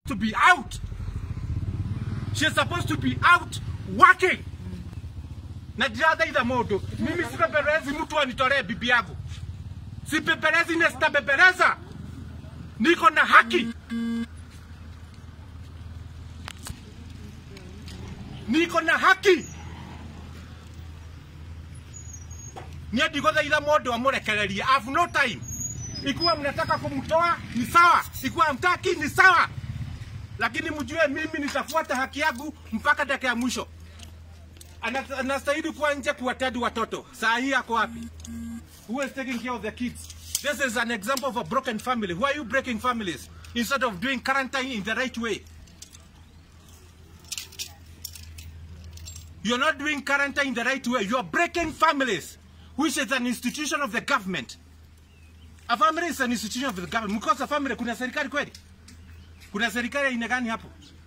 to be out. She's supposed to be out working. Na ndirathitha mundu mimi sipeperezi mtu anitolee bibi yangu, sipeperezi na sitapepereza. Niko na haki, niko na haki. Niĩ ndigũthaitha mũndũ amũrekererie. I have no time. Ikiwa mnataka kumtoa ni sawa, ikiwa hamtaki ni sawa, lakini mjue mimi nitafuata haki yangu mpaka dakika ya mwisho. Ana- Anastahili kuwa nje kuwatedi watoto. Saa hii ako wapi? Who is taking care of the kids? This is an example of a broken family. Why are you breaking families instead of doing quarantine in the right way? You're not doing quarantine in the right way. You're breaking families, which is an institution of the government. A family is an institution of the government. Mkosa family, kuna serikali kweli? Kuna serikali ya aina gani hapo?